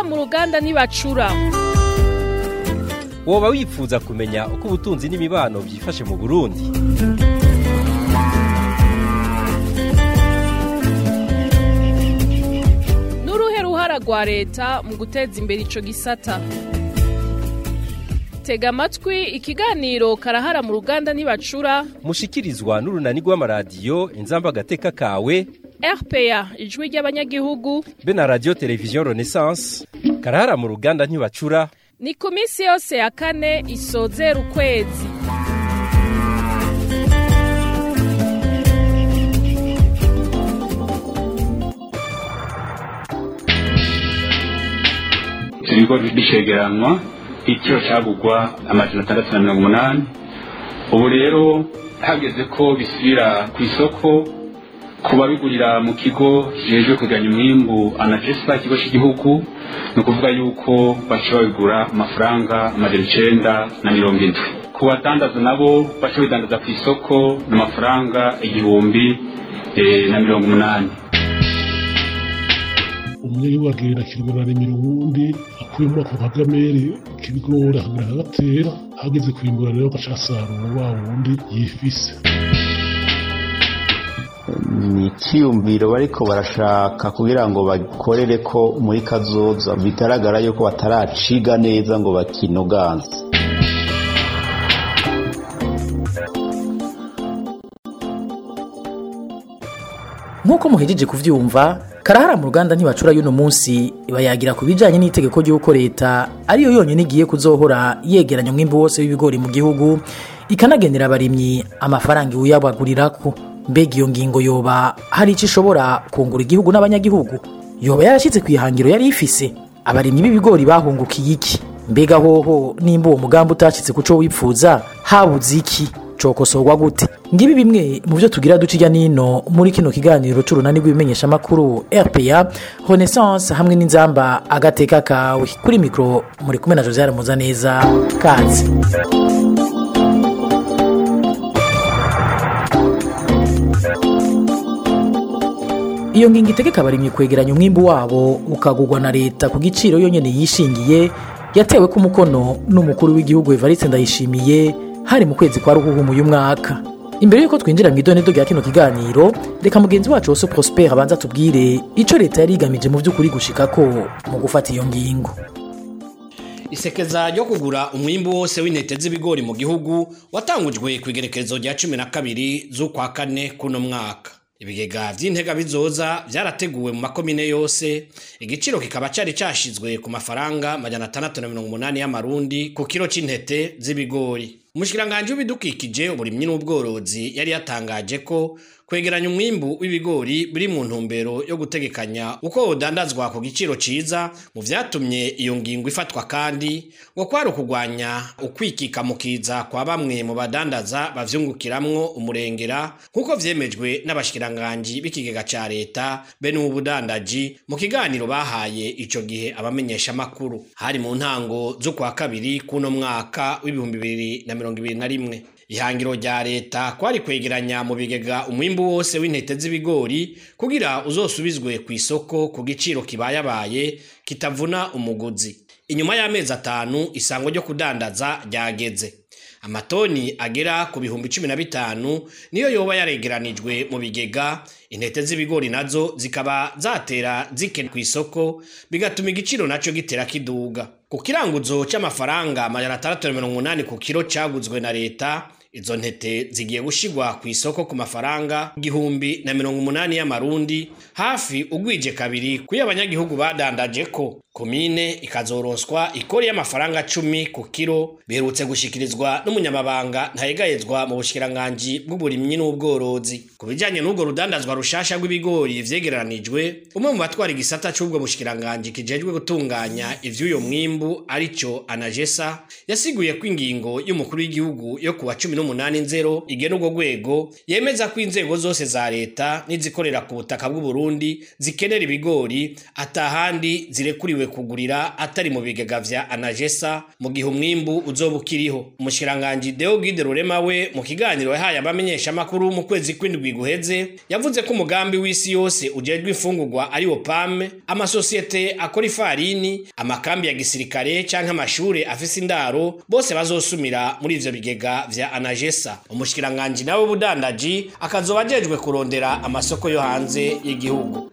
mu ruganda ntibacura woba wifuza kumenya uko ubutunzi n'imibano byifashe mu burundi n'uruhe ruhara rwa leta mu guteza imbere ico gisata tega amatwi ikiganiro karahara mu ruganda ntibacura mushikirizwa n'urunani rw'amaradiyo inzamba agateka kawe rpa ijwi ry'abanyagihugu be na radiyo televiziyo renaissance karahara mu ruganda ntibacura ni ku minsi yose ya kane isozera ukwezi ibigo bicegeranwa igiciro cyagugwa amajana atandatu na mirongo umunani ubu rero hageze ko bisubira ku isoko ku babigurira mu kigo kijejwe kuganya umwimbu anagesa ikigo cy'igihugu ni ukuvuga yuko baca babigura amafaranga amajana icenda na mirongo indwi ku badandaza nabo baca bidandaza ku isoko n'amafaranga igihumbi eh, na mirongo umunani umwe wagenda kirwara imirundi akuye muri ako kagamere k'ibigori akagera akagatera hageze kwimbura rero agaca asarura wa wundi yifise ni icyiyumviro bariko barashaka kugira ngo bakorere ko muri kazoza bigaragara yuko bataraciga neza ngo bakinoganze nk'uko muhejeje kuvyumva karahara mu ruganda ntibacura y'uno munsi bayagira ku bijanye n'itegeko ry'uko leta ariyo yonyine igiye kuzohora yegeranya umwimbu wose w'ibigori mu gihugu ikanagenera abarimyi amafaranga iwuyabagurirako mbega iyo ngingo yoba hari icyo ishobora kungura igihugu n'abanyagihugu yoba yarashyitse ku ihangiro yari ifise abarimyi b'ibigori bahungukiye iki mbega hoho nimba uwo mugambi utashyitse ku co wipfuza habuze iki cokosorwa gute ngibi bimwe mu byo tugira duca ijya nino muri kino kiganiro c'urunani rw'ibimenyeshamakuru rpa renaissance hamwe n'inzamba agateka kawe kuri mikoro muri kumwe na josiane muzaneza kazi iyo ngingo itegeka abarimyi kwegeranya umwimbu wabo ukagurwa na leta ku giciro yonyine yishingiye yatewe ku mukono n'umukuru w'igihugu evariste ndayishimiye hari mu kwezi kwa ruhuhumu uyu mwaka imbere y'uko twinjira mu idonedo rya kino kiganiro reka mugenzi wacu wose prosper abanza tubwire icyo leta yari igamije mu by'ukuri gushikako mu gufata iyo ngingo isekeza ryo kugura umwimbu wose w'intete z'ibigori mu gihugu watangujwe ku igerekezo rya cumi na kabiri z'ukwa kane kuno mwaka ibigega vy'intega bizoza vyarateguwe mu makomine yose igiciro kikaba cari cashizwe ku mafaranga majana atandatu na mirongo umunani y'amarundi ku kiro c'intete z'ibigori umushikiranganji w'ibidukikije uburimyi n'ubworozi yari yatangaje ko kwegeranya umwimbu w'ibigori biri mu ntumbero yo gutegekanya uko wodandazwa ku giciro ciza mu vyatumye iyo ngingo ifatwa kandi ngo kwari ukugwanya ukwikika mu kiza kwa bamwe mu badandaza bavyungukiramwo umurengera nk'uko vyemejwe n'abashikiranganji b'ikigega ca leta be n'ubudandaji mu kiganiro bahaye ico gihe abamenyeshamakuru hari mu ntango z'ukwa kabiri kuno mwaka w'ibihumbi bibiri na mirongo ibiri na rimwe ihangiro rya leta kwari kwegeranya mu bigega umwimbu wose w'intete z'ibigori kugira uzosubizwe ku isoko ku giciro kibayabaye kitavuna umuguzi inyuma y'amezi atanu isango ryo kudandaza ryageze amatoni agera ku bihumbi cumi na bitanu niyo yoba yaregeranijwe mu bigega intete z'ibigori nazo zikaba zatera zikena ku isoko bigatuma igiciro naco gitera kiduga ku kiranguzo c'amafaranga amajana atandatu na mirongo umunani ku kiro caguzwe na leta izo ntete zigiye gushigwa ku isoko ku mafaranga igihumbi na mirongo umunani y'amarundi hafi ugwije kabiri kuyo abanyagihugu badandaje ko komine ikazoronswa ikori y'amafaranga cumi ku kiro biherutse gushikirizwa n'umunyamabanga ntayegayezwa mu bushikiranganji bw'uburimyi n'ubworozi ku bijanye n'ubwo rudandazwa rushasha rw'ibigori vyegeranijwe umwe mu batwara igisata c'ubwo bushikiranganji kijejwe gutunganya ivy'uyo mwimbu arico anagesa yasiguye ko ingingo y'umukuru w'igihugu yo kuwa cumi n'umunani nzero igena urwo rwego yemeza ko inzego zose za leta n'izikorera ku butaka bw'uburundi zikenera ibigori atahandi zirekuriwe bategerezwe kugurira atari mu bigega vya anagesa mu gihe umwimbu uzoba ukiriho umushikiranganji deo gide rurema we mu kiganiro yahaye abamenyeshamakuru mu kwezi kw'indwi guheze yavuze ko umugambi w'isi yose ujejwe imfungurwa ari wo pame amasosiyete akora ifarini amakambi ya gisirikare canke amashure afise indaro bose bazosumira muri ivyo bigega vya anagesa umushikiranganji nawe w'ubudandaji akazoba ajejwe kurondera amasoko yo hanze y'igihugu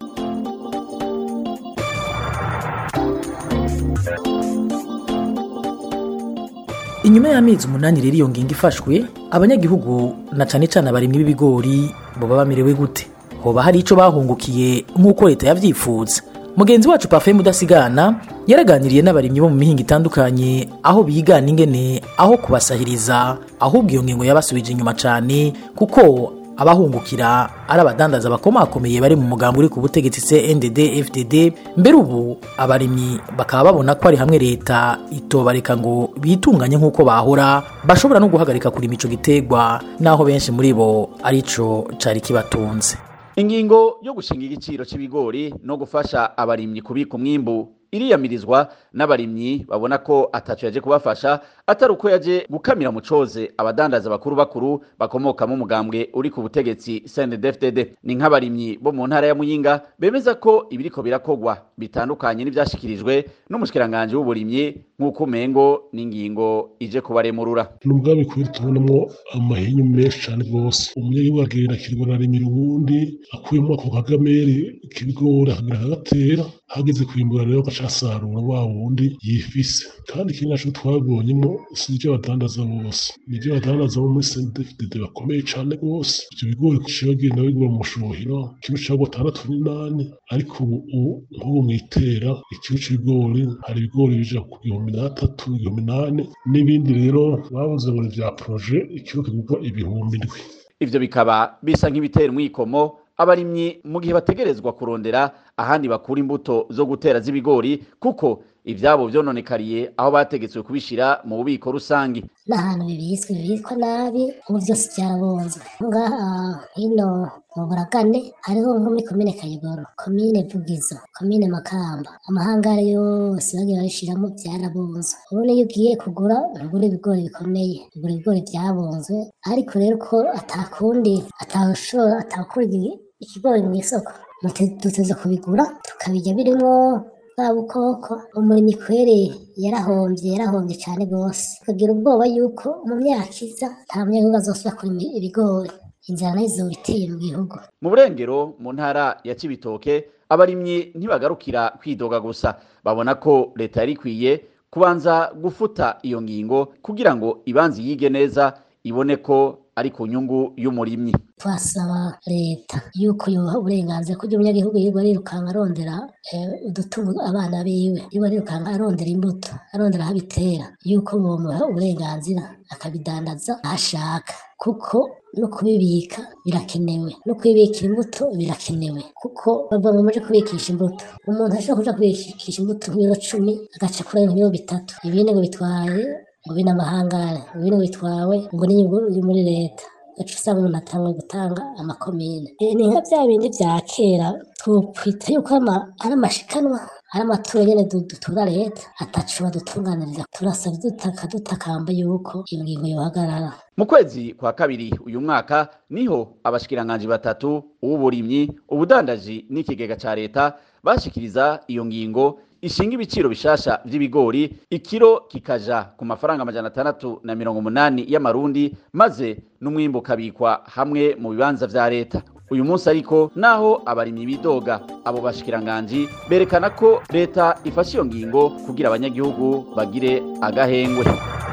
inyuma y'amezi umunani rero iyo ngingo ifashwe abanyagihugu na cane cane abarimyi b'ibigori boba bamerewe gute hoba hari ico bahungukiye nk'uko leta yavyifuza mugenzi wacu pafe mudasigana yaraganiriye n'abarimyi bo mu mihinga itandukanye aho bigana ingene aho kubasahiriza ahubwo iyo ngingo yabasubije inyuma cane kuko abahungukira ari abadandaza bakomakomeye bari mu mugambi uri ku butegetsi CNDD FDD mbere ubu abarimyi bakaba babona ko ari hamwe leta itobareka ngo bitunganye nk'uko bahora bashobora no guhagarika kurima ico gitegwa naho benshi muri bo arico cari kibatunze ingingo yo gushinga igiciro c'ibigori no gufasha abarimyi kubika umwimbu iriyamirizwa n'abarimyi babona ko ataco yaje kubafasha atari uko yaje gukamira mu coze abadandaza bakuru bakuru bakomokamo umugambwe uri ku butegetsi CNDD-FDD ni nk'abarimyi bo mu ntara ya Muyinga bemeza ko ibiriko birakogwa bitandukanye n'ivyashikirijwe n'umushikiranganje w'uburimyi nk'uko umengo n'ingingo ije kubaremurura ni umugambi kubera tubonamo amahinyu menshi cane rwose umunyagihugu agenda akirwa arimira uwundi akuyemo ako kagamere k'ibigori akagira akagatera hageze kwimbura rero agaca asarura wa wundi yifise kandi ikindi naco twabonyemo si ivyo badandaza bose ni ivyo badandaza bo muri CNDD-FDD bakomeye cane rwose ivyo bigori ciba bagenda bigura mu mushuhiro kilo cagwa atandatu n'inani ariko ubu nk'ubu mwitera ikilo c'ibigori hari ibigori bija ku gihumbi n'atatu igihumbi n'ane n'ibindi rero babuze ngo ni vya proje ikilo kigurwa ibihumbi indwi ivyo bikaba bisa nk'ibitera umwikomo abarimyi mu gihe bategerezwa kurondera ahandi bakura imbuto zo gutera z'ibigori kuko ivyabo vyononekariye aho bategetswe kubishira mu bubiko rusangi n'ahantu bibitswe bibikwa nabi ubu vyose vyarabunzwe ngaha hino mu buragane hariho nko muri komine kayogoro komine vugizo komine makamba amahangare yose bagiye babishiramwo vyarabunzwe ubu niyo ugiye kugura ntugura ibigori bikomeye ugura ibigori vyabunzwe ariko rero ko atakundi atawushobora atawukura ikigori mw'isoko duteze kubigura tukabirya birimwo bwa bukoko umurimyi kwere yarahombye yarahombye cane gose tukagira ubwoba yuko mu myaka iza nta munyagihugu azosubira kurima ibigori inzara nayo izoba iteye mu gihugu mu burengero mu ntara ya cibitoke abarimyi ntibagarukira kwidoga gusa babona ko leta yari ikwiye kubanza gufuta iyo ngingo kugira ngo ibanze yige neza ibone ko ari ku nyungu y'umurimyi twasaba leta yuko yoha uburenganzira kugira umunyagihugu yirirwa arirukanka arondera udutunga abana biwe yirirwa arirukanka arondera imbuto arondera aho abitera yuko bomuha uburenganzira akabidandaza aho ashaka kuko no kubibika birakenewe no kubibikira imbuto birakenewe kuko bava mu muje kubikisha imbuto umuntu ashobora kuja kubikisha imbuto nk'ibiro cumi agaca kuri ibiro bitatu ibindi ngo bitwaye ngo bino amahangare ngo bino bitwawe ngo n'inyungu iri muri leta gaca usanga umuntu atangwe gutanga amakomine ni nka bya bindi vya kera twokwita yuko ari amashikanwa ari amaturo nyene dutura leta atacu badutunganiriza turasaba dutaka dutakamba yuko iyo ngingo yohagarara mu kwezi kwa kabiri uyu mwaka niho abashikiranganji batatu uw'uburimyi ubudandaji n'ikigega ca leta bashikiriza iyo ngingo ishinga ibiciro bishasha vy'ibigori ikiro kikaja ku mafaranga amajana atandatu na mirongo umunani y'amarundi maze n'umwimbu ukabikwa hamwe mu bibanza vya leta uyu munsi ariko naho abarimyi bidoga abo bashikiranganji berekana ko leta ifashe iyo ngingo kugira abanyagihugu bagire agahengwe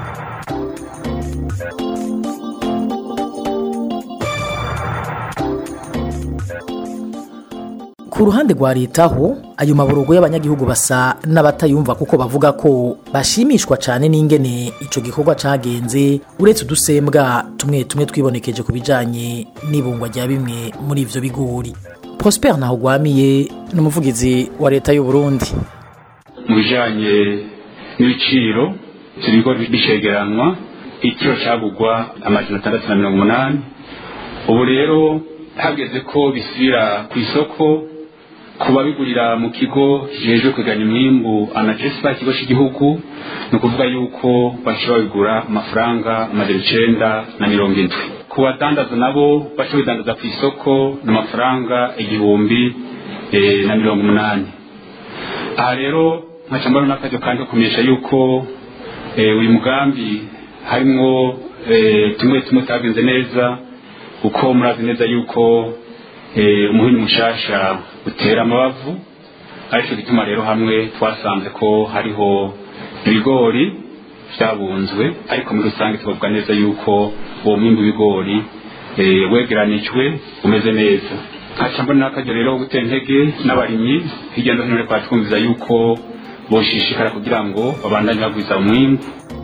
ku ruhande rwa leta ho ayo maborogo y'abanyagihugu basa n'abatayumva kuko bavuga ko bashimishwa cyane n'ingene ico gikorwa cagenze uretse udusembwa tumwe tumwe twibonekeje ku bijanye n'ibungwa rya bimwe muri ivyo bigori prosper naho gwamiye n'umuvugizi wa leta y'u Burundi mu bijanye n'ibiciro ibigori bicegeranwa ikiro cagugwa amajana atandatu na mirongo umunani ubu rero hageze ko bisubira ku isoko ku babigurira mu kigo kijejwe kwiganya umwimbu anagesa ikigo cy'igihugu ni ukuvuga yuko baca babigura amafaranga amajana icenda na mirongo indwi ku badandaza nabo baca bidandaza ku isoko ni amafaranga igihumbi eh, na mirongo umunani aha rero nkaca mbona n'akaryo kandi ko kumenyesha yuko eh, uyu mugambi harimwo eh, tumwe tumwe utagenze neza kuko murazi neza yuko eh, umuhini mushasha utera amabavu aricyo gituma rero hamwe twasanze ko hariho ibigori byabunzwe ariko muri rusange tukavuga neza yuko uwo mwimbu w'ibigori eh, wegeranijwe umeze neza nkaca mbona n'akaryo rero ko gutera intege n'abarimyi hirya no hino rero twatwumviza yuko boshishikara kugira ngo babandanye bagwiza umwimbu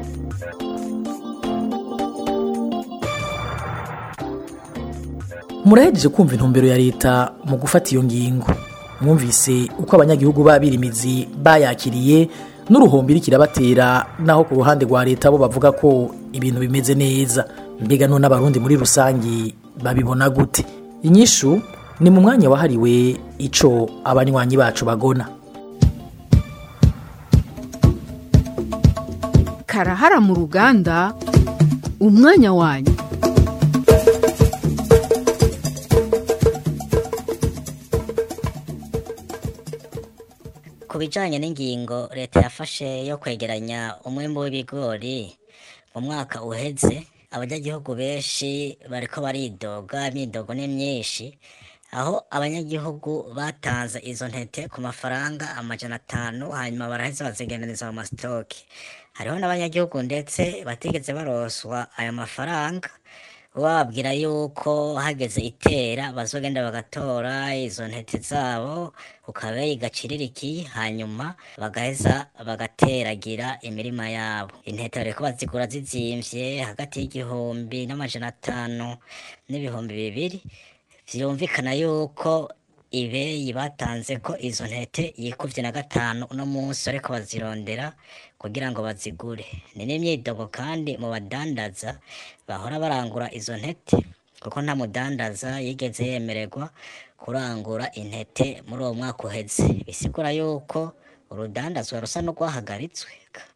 murahejeje kumva intumbero ya leta mu gufata iyo ngingo mwumvise uko abanyagihugu babirimizi bayakiriye n'uruhombo iriko irabatera naho ku ruhande rwa leta bo bavuga ko ibintu bimeze neza mbega none abarundi muri rusangi babibona gute inyishu ni mu mwanya wahariwe ico abanywanyi bacu bagona karahara mu ruganda umwanya wanyu ku bijyanye n'ingingo leta yafashe yo kwegeranya umwembe w'ibigori mu mwaka uheze abanyagihugu benshi bariko baridoga imyidogo ni myinshi aho abanyagihugu batanze izo ntete ku mafaranga amajana atanu hanyuma baraheza bazigendaniriza mu masitoki hariho n'abanyagihugu ndetse batigeze baroswa ayo mafaranga bababwira yuko hageze itera bazogenda bagatora izo ntete zabo ku kabeyi gaciririkiye hanyuma bagaheza bagateragira imirima yabo intete bariko bazigura zizimvye hagati y'igihumbi n'amajana atanu n'ibihumbi bibiri vyumvikana yuko ibeyi batanze ko izo ntete yikuvye na gatanu uno munsi bariko bazirondera kugira ngo bazigure ni n'imyidogo kandi mu badandaza bahora barangura izo ntete kuko nta mudandaza yigeze yemererwa kurangura intete muri uwo mwaka uheze bisigura yuko urudandazwa rusa n'urwahagaritswe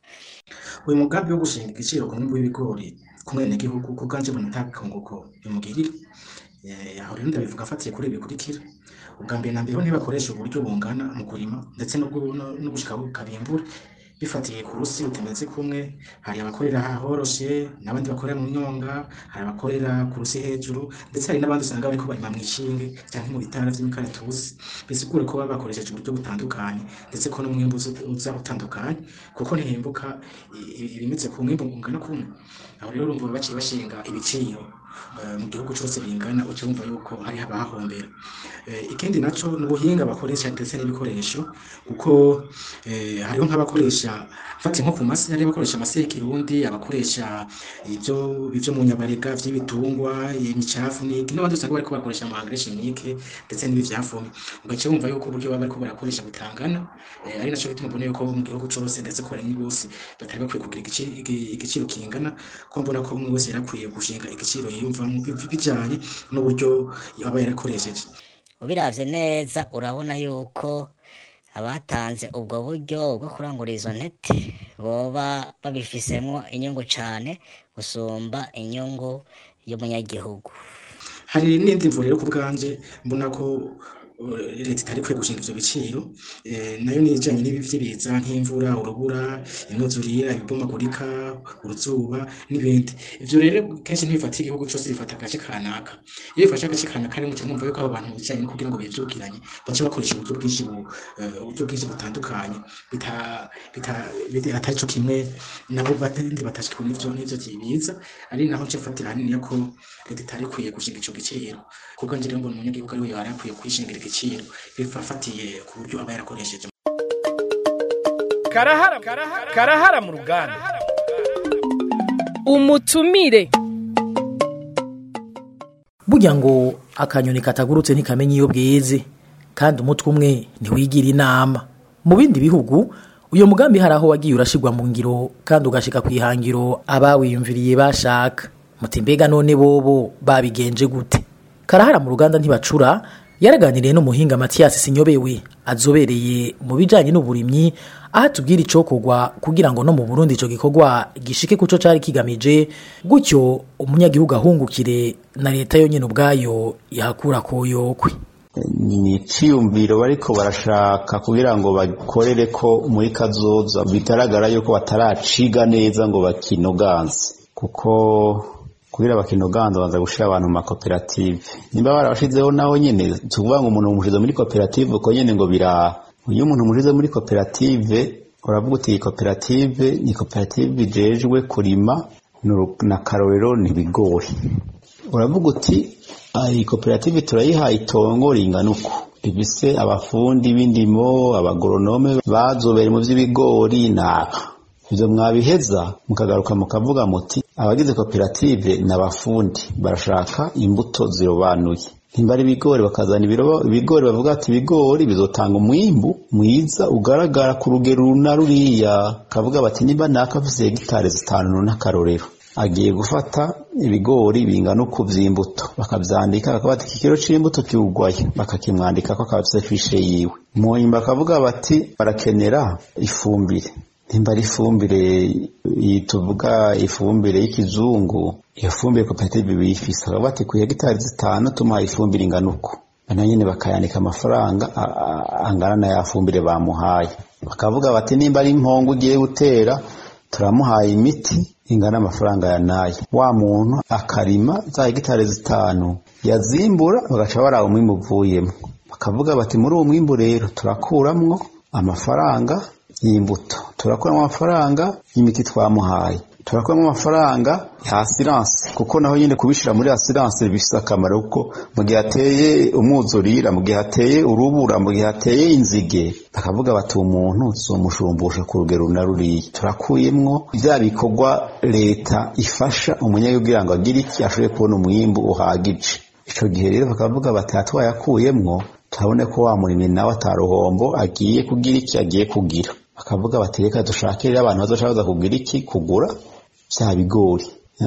uyu mugambi wo gushinga igiciro ku mwimbu w'ibigori ku mwenegihugu ku bwanje mbona nta kunguko bimugirira Eh, aho rero ndabivuga afatiye kuri ibi bikurikira ubwa mbere na mbere ho ntibakoresha uburyo bungana mu kurima ndetse no gu- no no gushika aho kabimbura bifatiye ku rusi rutameze kumwe hari abakorera ahoroshe n'abandi bakorera mu myonga hari abakorera ku rusi hejuru ndetse hari n'abandi usanga bariko barima mw'ishinge canke mu bitara vy'imikaratusi bisigure ko baba bakoresheje uburyo butandukanye ndetse ko n'umwimbu uza- uza utandukanye kuko ntihimbuka i- i- ibimeze ku mwimbu ungana kumwe aho rero urumva baciye bashinga ibiciro eh, mu gihugu cyose bingana uca wumva yuko hari abahahombera Eh, ikindi naco ni ubuhinga bakoresha ndetse n'ibikoresho kuko eh, hariho nk'abakoresha fati nko ku masi hari abakoresha amase y'ikirundi abakoresha ibyo ibyo mu nyabarega vy'ibitungwa imicafu n'iki n'abandi usanga bariko bakoresha ama engrais chimique ndetse n'ibivyavumye ugaca wumva yuko uburyo baba bariko barakoresha butangana eh, ari naco gituma mbona yuko mu gihugu cose ndetse ko abarimyi bose batari bakwiye kugira igiciro igi- igiciro kingana ko mbona ko umwe wese yarakwiye gushinga igiciro yiyumvamo bi- bijanye n'uburyo aba yarakoresheje ubiravye neza urabona yuko abatanze ubwo buryo bwo kurangura izo ntete boba babifisemwo inyungu cane gusumba inyungu y'umunyagihugu hari n'indi mvu rero ku bwanje mbona ko uh, leta itari kwiye gushinga ivyo biciro eh, nayo ni ijanye n'ibi vy'ibiza nk'imvura urubura imyuzurire ibomagurika uruzuba n'ibindi ivyo rero kenshi ntibifata igihugu cose bifata agace kanaka iyo bifashe agace kanaka rero muca mwumva yuko abo bantu bicaye no kugira ngo bivyukiranye baca bakoresha uburyo bwinshi bu- eh, uburyo bwinshi butandukanye bita- bita- bita- atari co kimwe nabo batandi batashikwe n'ivyo n'ivyo biza ari naho nce mfatira hanini ko leta itari ikwiye gushinga ico giciro kuko njye rero mbona umunyagihugu ari we yari akwiye kwishingira igiciro bifafatiye ku buryo aba yarakoresheje karahara karahara mu ruganda umutumire burya ngo akanyoni katagurutse ntikamenya iyo bweze kandi umutwe umwe ntiwigira inama mu bindi bihugu uyu mugambi hari aho wagiye urashigwa mu ngiro kandi ugashika ku ihangiro abawiyumviriye bashaka muti mbega none bobo babigenje gute karahara mu ruganda ntibacura yaraganiriye n'umuhinga Mathias Sinyobewe azobereye mu bijanye n'uburimyi aho atubwira icokorwa kugira ngo no mu Burundi ico gikorwa gishike kuco cari kigamije gutyo umunyagihugu ahungukire na leta yonyene ubwayo yahakura koyokwe ni iciyumviro bariko barashaka kugira ngo bakorere ko muri kazoza bigaragara yuko bataraciga neza ngo bakinoganze kuko kugira bakinoganze baza gushira abantu mu makoperative nimba barabashizeho naho nyene tuvuga ngo umuntu umushize muri koperative uko nyene ngo biraha iyo umuntu umushize muri koperative uravuga uti iyi koperative ni koperative ijejwe kurima na karorero ni ibigori uravuga uti iyi koperative turayihaye itongo ringana uku rifise abafundi b'indimo abagoronome bazobereye mu vy'ibigori naba ivyo mwabiheza mukagaruka mukavuga muti abagize koperative ni abafundi barashaka imbuto zirobanuye nimba ari ibigori bakazana ibigori bavuga ati ibigori bizotanga umwimbu mwiza ugaragara ku rugero runa ruriya kavuga bati nimba naka afise hegitari zitanu n'akarorero agiye gufata ibigori bingana uku vy'imbuto bakavyandika bakaba bati ikikiro c'imbuto kiwugwaye bakakimwandika ko akaba afise fishe yiwe munyuma bakavuga bati barakenera ifumbire nimba ari ifumbire iyi tuvuga ifumbire y'ikizungu iyo fumbire koperative biyifise bakaba bati ku hegitari zitanu tumuhaye ifumbire ingana uku na nyene bakayandika amafaranga angana na ya fumbire bamuhaye bakavuga bati nimba ari impongo ugiye gutera turamuhaye imiti ingana amafaranga ya nayo wa muntu akarima za hegitari zitanu yazimbura bagaca baraba umwimbu uvuyemo bakavuga bati muri uwo mwimbu rero turakuramwo amafaranga y'imbuto turakuramo amafaranga y'imiti twamuhaye turakuramo amafaranga ya asiranse kuko naho nyine kubishira muri asiranse bifise akamaro kuko mu gihe hateye umwuzurira mu gihe hateye urubura mu gihe hateye inzige bakavuga bati umuntu zomushumbusha ku rugero na ruriya turakuyemwo vya bikorwa leta ifasha umunyagihugu kugira ngo agire iki ashobore kubona umwimbu uhagije ico gihe rero bakavuga bati hatwayakuyemwo turabone ko wa murimyi nawe ataruhombo agiye kugira iki agiye kugira bakavuga bati reka dushakire abantu bazoshaka baza kugira iki kugura vya bigori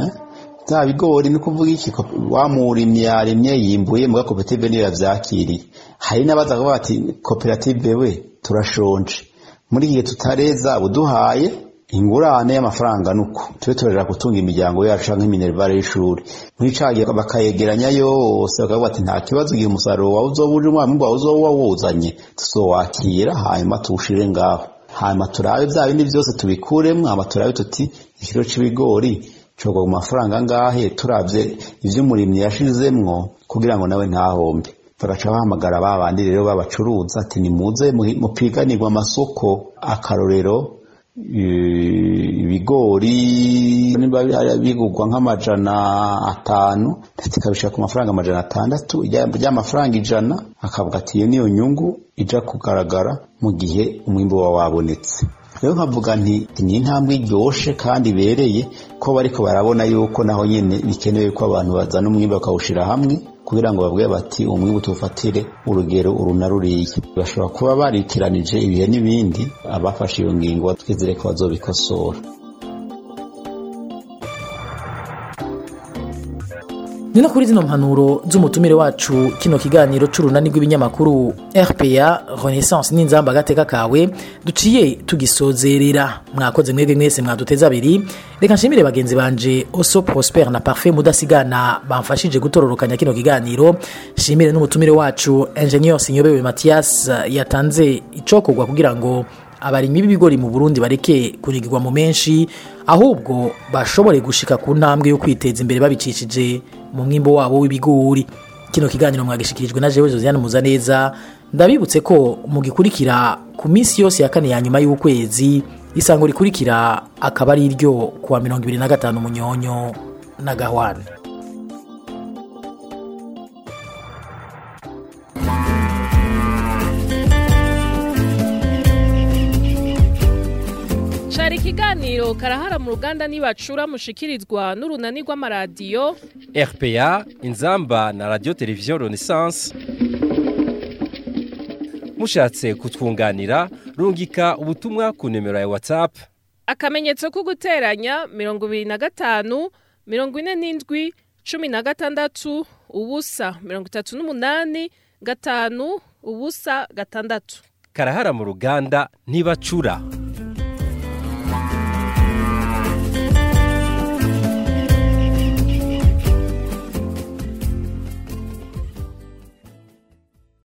vya bigori ni kuvuga iki wa murimyi yarimye yimbuye muga koperative niyo yavyakiriye hari n'abaza kuvuga bati koperative we turashonje muri igihe tutareza buduhaye ingurane y'amafaranga nuko tube turarira gutunga imiryango yacu canke iminervare y'ishuri muri ca gihe bakayegeranya yose bakavuga bati nta kibazo igihe umusaruro wawe uzoba uje umwami wawe uzoba wawuzanye tuzowakira hanyuma tuwushire ngaho hanyuma turabe vya bindi vyose tubikuremwo hanyuma turabe tuti ikiro c'ibigori cogwa mu mafaranga angahe turavye ivyo umurimyi yashizemwo kugira ngo nawe ntahombe bagaca bahamagara ba bandi rero babacuruza ati nimuze mupiganirwa amasoko akarorero ibigori niba bigurwa nk'amajana atanu ndetse ikabishaka ku mafaranga amajana atandatu ry'amafaranga ijana akavuga ati iyo niyo nyungu ija kugaragara mu gihe umwimbu wa wabonetse rero nkavuga nti ni intambwe iryoshe kandi ibereye ko bariko barabona yuko naho nyene bikenewe ko abantu bazana umwimbu bakawushira hamwe kugira ngo bavuge bati umwimbu tuwufatire urugero uru na ruriya bashobora kuba baritiranije ibihe n'ibindi abafashe iyo ngingo twizere ko bazobikosora ni no kuri zino mpanuro z'umutumire wacu kino kiganiro c'urunani rw'ibinyamakuru rpa renaissance n'inzamba agateka kawe duciye tugisozerera mwakoze mwebwe mwese mwaduteze abiri reka nshimire bagenzi banje oso prosper na parfait mudasigana bamfashije gutororokanya kino kiganiro nshimire n'umutumire wacu ingenieur sinyobewe mathias yatanze icokorwa kugira ngo abarimyi b'ibigori mu burundi bareke kunigirwa mu menshi ahubwo bashobore gushika ku ntambwe yo kwiteza imbere babicishije mu mwimbo wabo w'ibigori kino kiganiro mwagishikirijwe na jewe josiane muzaneza ndabibutse ko mugikurikira ku minsi yose ya kane ya nyuma y'ukwezi isango rikurikira akaba ari iryo kuwa mirongo ibiri na gatanu munyonyo na gahwane cari ikiganiro karahara mu ruganda nibacura mushikirizwa n'urunani rw'amaradiyo rpa inzamba na radio televiziyo renaissance mushatse kutwunganira rungika ubutumwa ku nimero ya whatsapp akamenyetso ko guteranya mirongo ibiri na gatanu mirongo ine n'indwi cumi na gatandatu ubusa mirongo itatu n'umunani gatanu ubusa gatandatu karahara mu ruganda ntibacura